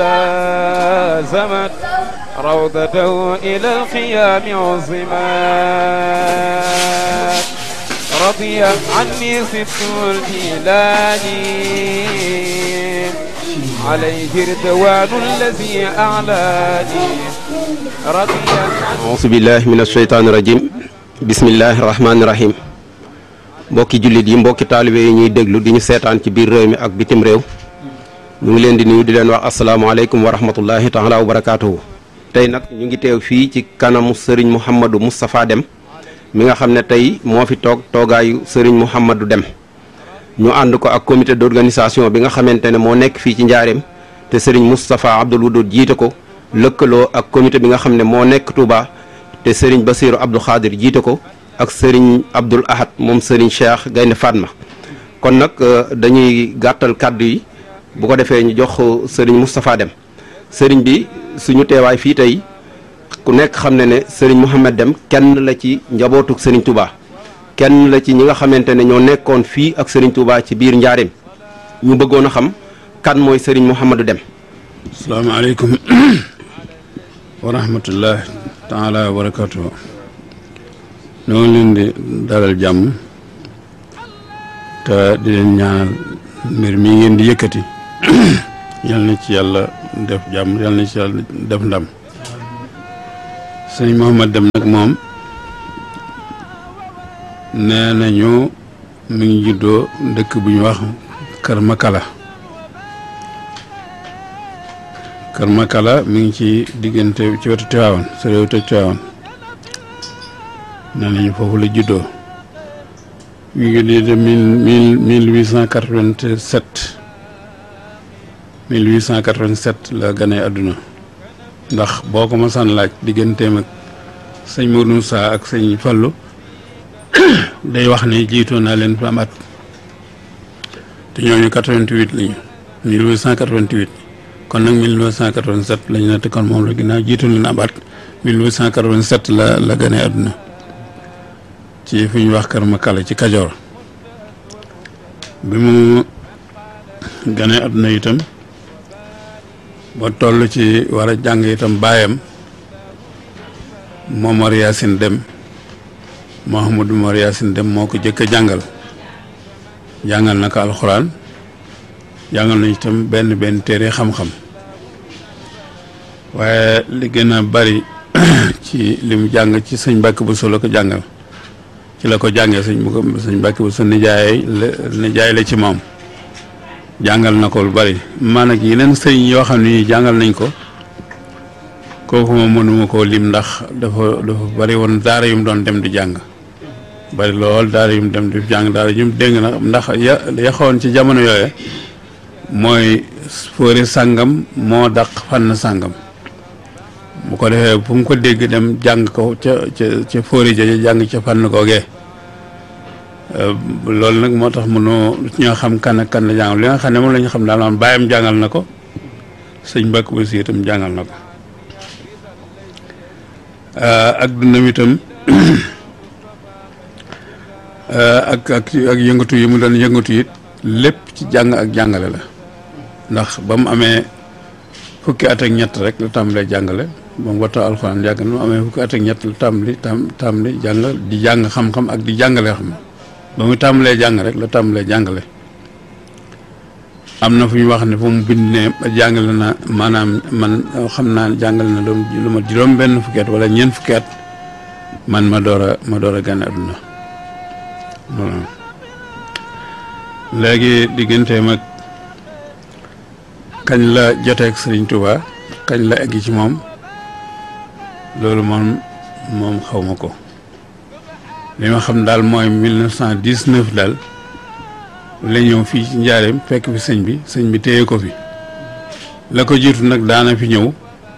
زمت روضته إلى الخيام عظمت رضي عني ست الجيلاني عليه رضوان الذي أعلاني رضي auzu billahi min asheytaani rajim bismillahi rahmaani rahim mbokki jullit yi mbokki taalibe yi ñuy déglu di ñu seetaan ci biir réew mi ak bitim réew ñu ngi leen di nuyu di leen wax asalaamaaleykum wa rahmatullahi taala wa barakaatuhu tey nag ñu ngi teew fii ci kanamu sëriñ Mouhamadou Moustapha Deme mi nga xam ne tey moo fi toog toogaayu sëriñ Mouhamadou Deme ñu ànd ko ak comité d'organisation bi nga xamante ne moo nekk fii ci njaareem te sëriñ Moustapha Abdoul Wadoud jiite ko lëkkaloo ak comité bi nga xam ne moo nekk Touba te sëriñ Basiru Abdou Khadir jiite ko ak sëriñ Abdoul Ahad moom sëriñ Cheikh Gaynde Fatma kon nag dañuy gàttal kàddu yi bu ko defee ñu jox sëriñ Moustapha Deme sëriñ bi suñu teewaay fii tey ku nekk xam ne ne sëriñ Mouhamed Deme kenn la ci njabootuk sëriñ Touba kenn la ci ñi nga xamante ne ñoo nekkoon fii ak sëriñ Touba ci biir njaareem ñu bëggoon a xam kan mooy sëriñ Mouhamadou Deme asalaamaaleykum wa rahmatullah taala wa barakatuhu ñoo ngi leen di dalal jàmm te di leen ñaanal mbir mi ngeen di yëkkati yal na ci yàlla def jàmm yal na ci yàlla def ndam sëñ Mouhamed Deme nag moom nee nañu mi ngi juddoo dëkk bu ñu wax Kër Makala Kër Makala mi ngi ci diggante ci wetu Tiwaawan sa réew te Tiwaawan nee nañu foofu la juddoo mi ngi juddoo de mille mille huit cent quatre-vingt-sept mille huit cent quatre-vingt-sept la gane àdduna ndax boo ko masaan laaj digganteem ak sëñ Modou Moussa ak sëñ Fallou day wax ne jiitoo naa leen fa am at te ñooñu quatre-vingt-huit lañu mille huit cent quatre-vingt-huit kon nag 1987 lañu ne te kon moom la ginnaaw jiitu leen am at 1887 la la gane àdduna ci fi ñu wax Kër Makala ci Kajoor bi mu gane àdduna itam ba toll ci war a jàng itam baayam Momar Yacine Deme Mouhamadou Momar Yacine Deme moo ko jëkk a jàngal jàngal na ko alxuraan jàngal na itam benn benn téere xam-xam waaye li gën a bari ci li mu jàng ci sëñ Mbàkke Buso la ko jàngal ci la ko jàngee sëñ bu ko sëñ Mbàkke Buso nijaay la nijaay la ci moom jàngal na ko lu bari man ak yeneen sëñ yoo xam ne jàngal nañ ko kooku moom mënuma koo lim ndax dafa dafa bari woon daara yu mu doon dem di jàng bari lool daara yu mu dem di jàng daara yu mu dégg na ndax ya ya xawoon ci jamono yooye mooy fóori sàngam moo daq fànn sàngam bu ko defee fu mu ko dégg dem jàng ko ca ca ca fóori ja jàng ca fànn googee loolu nag moo tax mënoo ñoo xam kan ak kan la jàngal li nga xam ne moom la ñu xam daal man bàyyam jàngal na ko sëñ Mbàkke Buso itam jàngal na ko ak dundam itam ak ak ak yëngatu yi mu doon yëngatu it lépp ci jàng ak jàngale la ndax ba mu amee fukki at ak ñett rek la tàmbalee jàngale ba mu wattoo alxuraan yàgg na mu amee fukki at ak ñett la tàmbali tam tàmbali jàng di jàng xam-xam ak di jàngale xam ba mu tàmbalee jàng rek la tàmbalee jàngale am na fu ñu wax ne fu mu bind ne jàngale na maanaam man xam naa jàngale na doon lu ma juróom benn fukki at wala ñeent fukki at man ma door a ma door a gane àdduna léegi digganteem ak kañ la joteeg Sëriñ Tuuba kañ la egg ci moom loolu moom moom xaw ma ko li ma xam daal mooy mille neuf cent dix-neuf daal la ñëw fii ci njaareem fekk fi sëñ bi sëñ bi téye ko fi la ko jiitu nag daana fi ñëw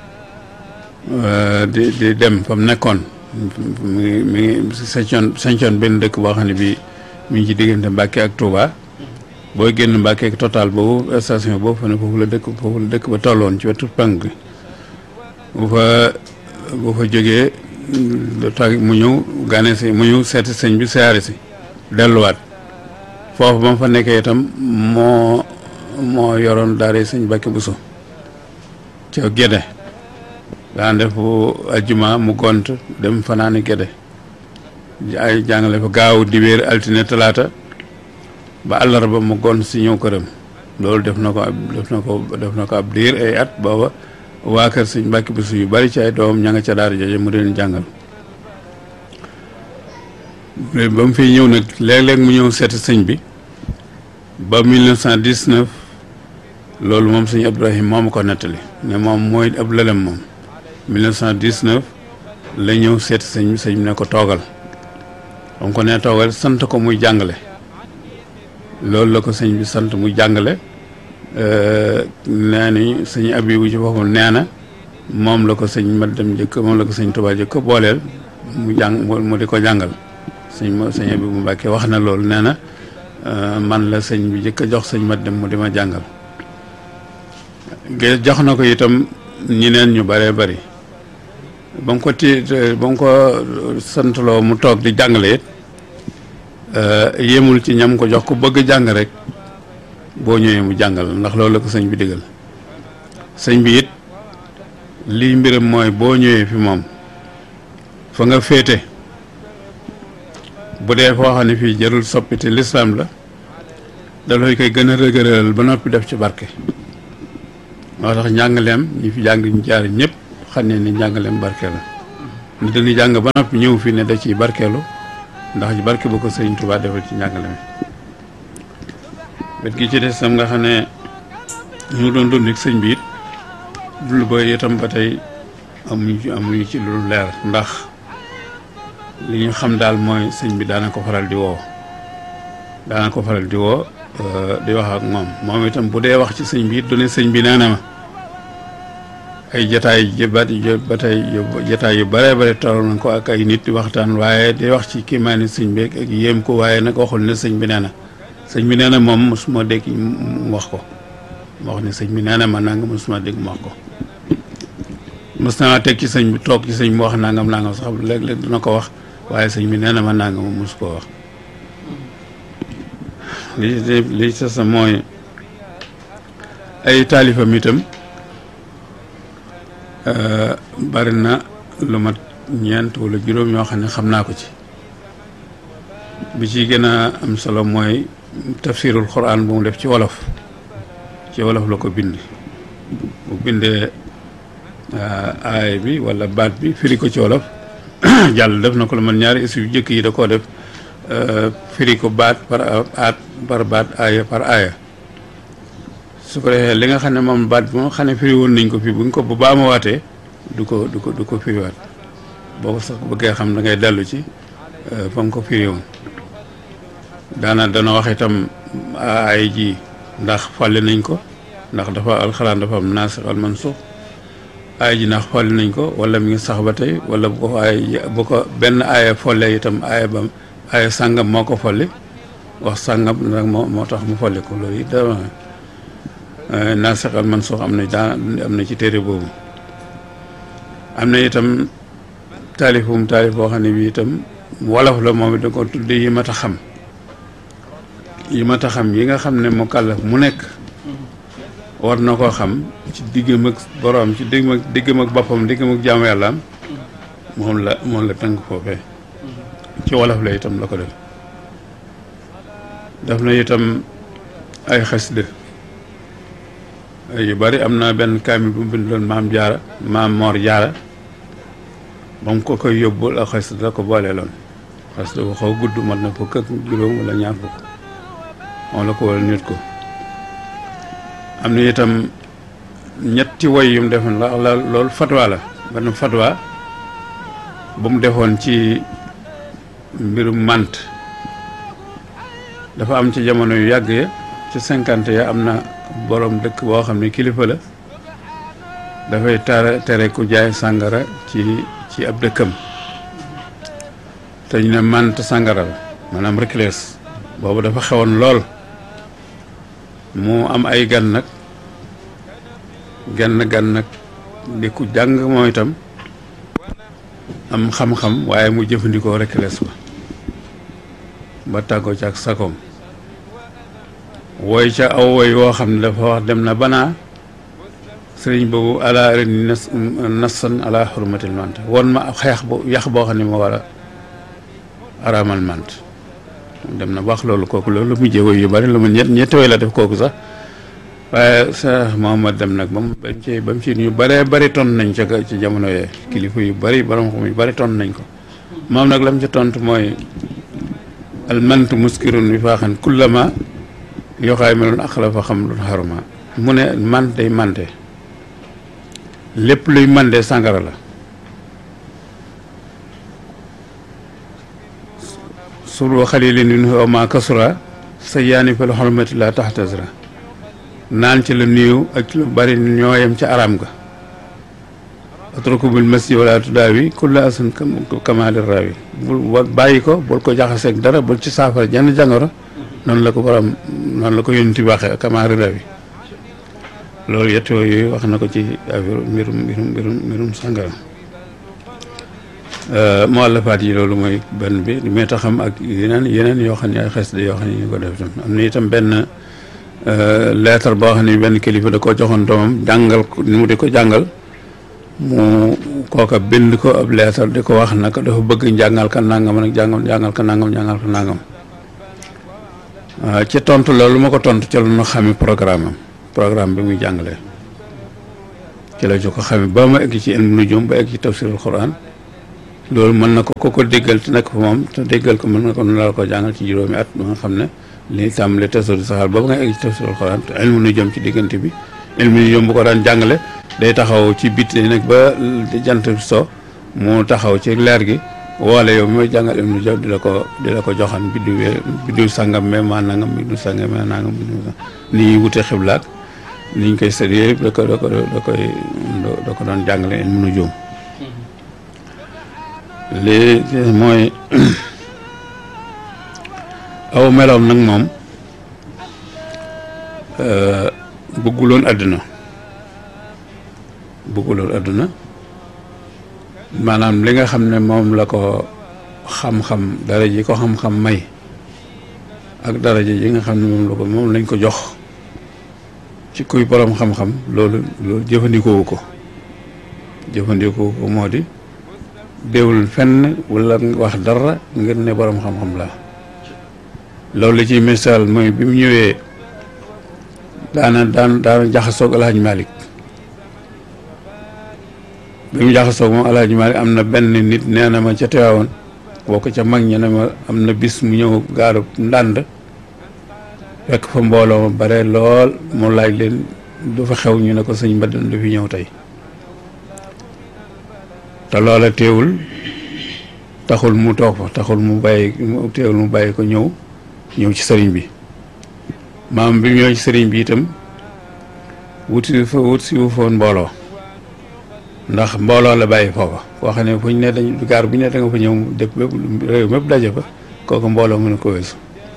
di di dem fa mu nekkoon mi ngi mi ngi sañcoon sañcoon benn dëkk boo xam ne bii mi ngi ci diggante Mbàkke ak Touba booy génn Mbàkke ak total boobu station boobu fa ne foofu la dëkk foofu la dëkk ba tolloon ci wetu penk bi bu fa bu fa jógee lu tax mu ñëw gane si mu ñëw seeti sëñ bi siyaare si delluwaat foofu ba mu fa nekkee itam moo moo yoroon daara sëñ Mbàkke Buso ca Gédé daan def ajjuma mu gont dem fanaani Gédé ay jàngale fa gaaw dibéer altine talaata ba àllarba mu gont si ñëw këram loolu def na ko ab def na ko def na ko ab diir ay at booba waa kër sëñ Mbàkke Buso yu bari ci ay doom ña nga ca daara jooje mu leen jàngal ba mu fiy ñëw nag léeg-léeg mu ñëw seeti sëñ bi ba 1919 loolu moom sëñ Abdourahim moo ma ko nettali ne moom mooy ab lëlem moom 1919 la ñëw seeti sëñ bi sëñ bi ne ko toogal ba mu ko nee toogal sant ko muy jàngale loolu la ko sëñ bi sant muy jàngale nee ni sëñ Abibu ci boppam nee na moom la ko sëñ ma dem jëkk moom la ko sëñ Tuubaa jëkk booleel mu jàng mu di ko jàngal sëñ ma sëñ Abibu Mbàkke wax na loolu nee na man la sëñ bi jëkk a jox sëñ ma dem mu di ma jàngal ge jox na ko itam ñeneen ñu bëree bëri ba mu ko ti ba mu ko santloo mu toog di jàngale it yéemul ci ñam ko jox ku bëgg jàng rek boo ñëwee mu jàngal ndax loolu la ko sëñ bi digal sëñ bi it lii mbiram mooy boo ñëwee fi moom fa nga féete bu dee foo xam ne fii jarul soppite lislaam la dafay koy gën a rëgëral ba noppi def ci barke moo tax njàngaleem ñi fi jàng ñu jaar ñëpp xam ne ni njàngaleem barke la ni dañuy jàng ba noppi ñëw fii ne da ciy barkeelu ndax barke bu ko sëñ Tuubaa defal ci njàngale mi wet gi ci des sam nga xam ne ñu doon dund ak sëñ bi it dul ba itam ba tey amuñu ci amuñu ci lu leer ndax li ñu xam daal mooy sëñ bi daana ko faral di woo daana ko faral di woo di wax ak moom moom itam bu dee wax ci sëñ bi it du ne sëñ bi nee na ma ay jataay yu ba ba tey jataay yu bare bare toll na ko ak ay nit di waxtaan waaye di wax ci kiimaani sëñ bi ak yéem ko waaye nag waxul ne sëñ bi nee na sëñ bi nee na moom mosuma dégg mu wax ko mu wax ne sëñ bi nee na ma nangam mosuma dégg mu wax ko mos naa teg ci sëñ bi toog ci sëñ bi wax nangam nangam sax léeg-léeg dina ko wax waaye sëñ bi nee na ma nangam mos koo wax li li sa sa mooy ay taalifam itam bari na lu mat ñeent wala juróom yoo xam ne xam naa ko ci bi ci gën a am solo mooy tafsirul quran bu mu def ci wolof ci wolof la ko bind bu bindee aay bi wala baat bi firi ko ci wolof jàll def na ko lu man ñaari issu yu jëkk yi da koo def firi ko baat par aat par baat aaya par aaya su ko defee li nga xam ne moom baat bi moom xam ne firi woon nañ ko fii bu ñu ko bu baa ma waatee du ko du ko du ko firiwaat boo ko sax bëggee xam da ngay dellu ci fa nga ko firi woon daana dana wax itam ay ji ndax fàlle nañ ko ndax dafa alxuraan dafa am naasix al mansuux aaya ji ndax fàlle nañ ko wala mi ngi sax ba tey wala bu ko aaya bu ko benn aaya folle itam aaya ba aaya sàngam moo ko folli wax sàngam nag moo moo tax mu folli ko loolu it dama naasix al mansuux am na daa am na ci téere boobu am na itam taalifum taalif boo xam ne bi itam wolof la moom it da ko tudde yi mat a xam yi mat a xam yi nga xam ne mu kàllaf mu nekk war na koo xam ci diggam ak boroom ci diggam ak diggam ak boppam diggam ak jaamu yàllaam moom la moom la tënk foofee ci wolof la itam la ko def def na itam ay xasida yu bari am na benn kaamil bu mu bindoon maam jaara maam moor jaara ba mu ko koy yóbbul ak xasida la ko booleeloon xasida bu xaw gudd mat na fukk ak juróom wala ñaar fukk moom la ko wala nit ko am na itam ñetti woy yu mu defoon la la loolu fatwa la benn fatwa bu mu defoon ci mbirum mànt dafa am ci jamono yu yàgg ya ci cinquante ya am na borom dëkk boo xam ne kilifa la dafay tere tere ku jaay sàngara ci ci ab dëkkam te ñu ne mànt sàngara la maanaam reclès boobu dafa xewoon lool mu am ay gan nag genn gan nag di ku jàng moom itam am xam-xam waaye mu jëfandikoo reclès ba ba tàggoo ci ak sakoom woy ca aw woy woo xam ne dafa wax dem na banaa sëriñ boobu ala ren nas nassan ala xurmatil mant won ma ab xeex bu yax boo xam ne moo war a araamal mant dem na wax loolu kooku loolu mu jéego yu bari lu mu ñett ñetti way la def kooku sax waaye Cheikh Mohamad dem nag ba mu ba mu ci ba mu ci ñu bëree bëri ton nañ ca ci jamono yee kilifa yu bëri borom xam yu bëri ton nañ ko moom nag la mu ca tontu mooy al mant muskirun bi faaxan kullama yoxaay meloon aqla fa xam lu xaruma mu ne man day mante lépp luy mande sàngara la suru xalilin min huwa ma kasura sa yaani fil xormati la taxtasira naan ci la néew ak ci lu bari ñooyam ci araam ga atruku bil masji wala tudaawi kulla asan kamaali raawi bul bàyyi ko bul ko jaxaseeg dara bul ci saafara jenn jàngoro noonu la ko borom noonu la ko yónni waxee kamaali raawi loolu yett yooyu wax na ko ci affaire mbirum mbirum mbirum mbirum sàngara muallafaat yi loolu mooy benn bi li may taxam ak yeneen yeneen yoo xam ne ay xes yoo xam ne ñu ko def tam am na itam benn lettre boo xam ne benn kilifa da koo joxoon doomam jàngal ko ni mu di ko jàngal mu kooka bind ko ab lettre di ko wax naka dafa bëgg njàngal ka nangam nag jàngam jàngal ka nangam jàngal ka nangam ci tontu loolu ma ko tontu ci la ñu xami programme am programme bi muy jàngalee ci la ko xamee ba ma egg ci ilmu nujum ba egg ci tafsirul quran loolu mën na ko ko ko déggal te nekk fa moom te déggal ko mën na ko la ko jàngal ci juróomi at ba nga xam ne li tàmbale tasawur saxaar boobu nga egg ci tafsirul quran te ilmu nujum ci diggante bi ilmu nujum bu ko daan jàngale day taxaw ci biti nag ba jant so mu taxaw ci leer gi woole yow mi may jàngal ilmu nujum di la ko di la ko joxan biddiw biddiw sàngam mais maa nangam biddiw sàngam mais nangam biddiw sàngam ni ñuy wute xiblaak ni ñu koy séddee yëpp da ko da ko da koy da ko doon jàngale ilmu nujum lii mooy aw meloom nag moom bëgguloon àdduna bëgguloon àdduna maanaam li nga xam ne moom la ko xam-xam dara ji ko xam-xam may ak daraja yi nga xam ne moom la ko moom lañ ko jox ci kuy borom xam-xam loolu loolu jëfandikoowu ko jëfandikoowu ko moo di déewul fenn wala wax dara ngir ne borom xam-xam la loolu li ci misaal mooy bi mu ñëwee daana daan daana jaxasoog alhaji malik bi mu jaxasoog moom alhaji malik am na benn nit nee na ma ca teewaawoon boo ko ca mag ña ne ma am na bis mu ñëw gaaru ndànd fekk fa mbooloo ma bare lool mu laaj leen du fa xew ñu ne ko sëñ Mbadane du fi ñëw tey te loola teewul taxul mu toog fa taxul mu bàyyi teewul mu bàyyi ko ñëw ñëw ci sëriñ bi maam bi ñëw ci sëriñ bi itam wuti fa wut si wu foon mbooloo ndax mbooloo la bàyyi foofa koo xam ne fu ñu ne dañ gaar bu ñu ne da nga fa ñëw dëpp bépp réew mépp daje fa kooku mbooloo mën a ko weesu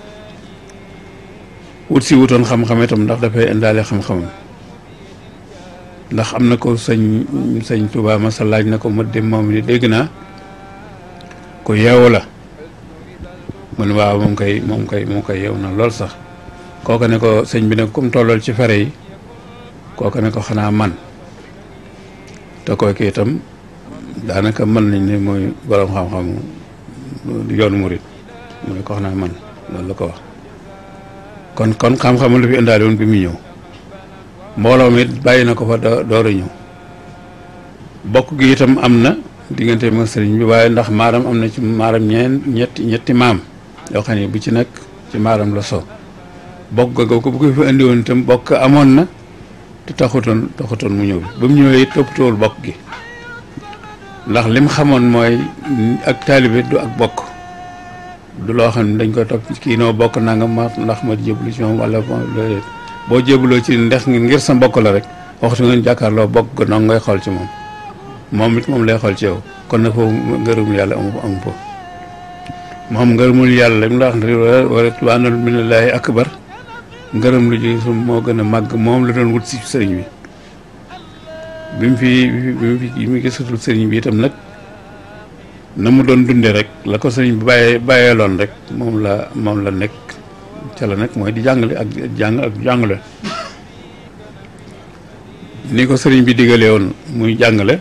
wut si wutoon xam-xam itam ndax dafay indaale xam-xamam ndax am na ko sëñ sëñ Touba masa laaj na ko ma dem moom ni dégg naa ko yeewu la mun waaw moom koy moom koy moom koy yeew na lool sax kooku ne ko sëñ bi ne comme tollool ci fere yi kooku ne ko xanaa man te kooku itam daanaka mën nañ ne mooy borom xam-xam yoonu murit mu ne ko xanaa man loolu la ko wax kon kon xam-xam lu fi indaale woon bi muy ñëw mbooloo mi bàyyi na ko fa door a ñëw bokk gi itam am na diggante ma sëriñ bi waaye ndax maaram am na ci maaram ñeen ñetti ñetti maam yoo xam ne bu ci nekk ci maaram la so bokk ga ko bu ko fi indi woon itam bokk amoon na te taxutoon taxutoon mu ñëw ba mu ñëwee it toppatoowul bokk gi ndax lim xamoon mooy ak taalibe du ak bokk du loo xam ne dañ koy topp kii noo bokk nangam ma ndax ma jébbalu ci moom wala boo jébbaloo ci ndex ngir sa mbokk la rek waxtu ngeen jàkkaarloo bokk ga noonu ngay xool ci moom moom it moom lay xool ci yow kon nag foofu ngërëmul yàlla amu amu fa moom ngërëmul yàlla ndax wa ridwaanun minallaahi akbar ngërëm lu ji su moo gën a màgg moom la doon wut si sëriñ bi bi mu fi bi mu fi bi mu gisatul sëriñ bi itam nag na mu doon dunde rek la ko sëriñ bi bàyyee bàyyeeloon rek moom la moom la nekk ca la nekk mooy di jàngale ak jàng ak jàngale ni ko sëriñ bi digalee woon muy jàngale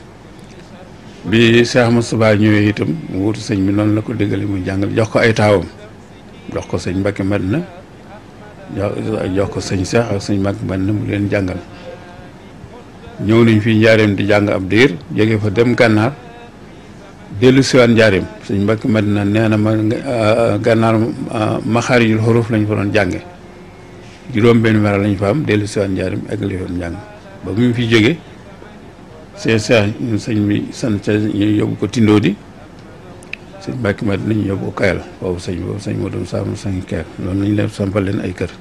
bi Cheikh Moustapha ñëwee itam mu wutu sëñ bi noonu la ko digale muy jàngale jox ko ay taawam jox ko sëñ Mbacke Madina jox jox ko sëñ Cheikh ak sëñ Mbacke Madina mu leen jàngal ñëw nañ fii njaareem di jàng ab diir jóge fa dem gànnaar dellu siwaan njaareem sëñ Mbacke Madina nee na ma gànnaar maxaarijul xuruf lañ fa doon jànge juróom benn mera lañ fa am dellu siwaan njaareem ak li doon jàng ba mu fi jóge sëñ Cheikh sëñ bi sant ñu yóbbu ko tindoo di sëñ Mbacke Madina ñu yóbbu ko kayal boobu sëñ boobu sëñ moo doon sàmm sëñ kayal loolu lañ leen sampal leen ay kër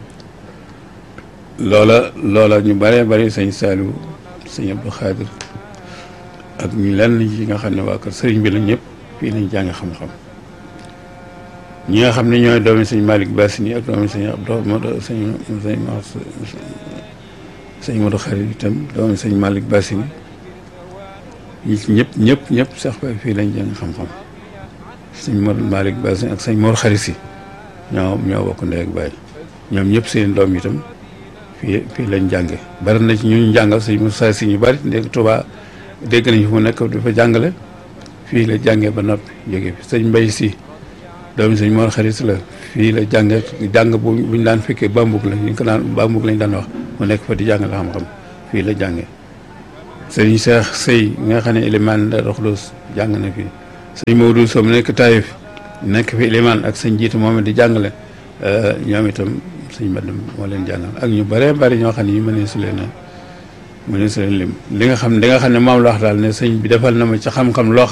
loola loola ñu bëree bëri sëñ Saliou sëñ Abdou Khadir ak ñu lenn yi nga xam ne waa kër sëriñ bi la ñëpp fii lañ jàng xam-xam ñi nga xam ne ñooy doomi sëñ Malick Bassini ak doomi sëñ Abdou Modou sëñ sëñ sëñ Modou Khadir itam doomi sëñ Malick Bassini ñi ci ñëpp ñëpp ñëpp sax ba fii lañ jàng xam-xam sëñ Modou Malick Bassini ak sëñ Mor Khadir si ñoo ñoo bokk ndey ak baay ñoom ñëpp seen doom itam fii fii lañ jànge bari na ci ñu jàngal sëñ Moussa si ñu bari ndégg Touba dégg nañu fu mu nekk dafa jàngale fii la jànge ba noppi jóge fi sëñ Mbay si doomi sëñ Mor Xarit la fii la jànge jàng bu buñ daan fekkee bambug la ñu ko daan bambug lañ daan wax mu nekk fa di jàngale xam-xam fii la jànge sëñ Cheikh Sey nga xam ne ilimaan da Roxlos jàng na fii sëñ Maodo Sow mu nekk Taïf nekk fi ilimaan ak sëñ jiitu moom di jàngale ñoom itam sëñ Mbadam moo leen jàngal ak ñu bëree bëri ñoo xam ne ñu mënee su leen mënee su leen lim li nga xam li nga xam ne moom la wax daal ne sëñ bi defal na ma ci xam-xam loo xam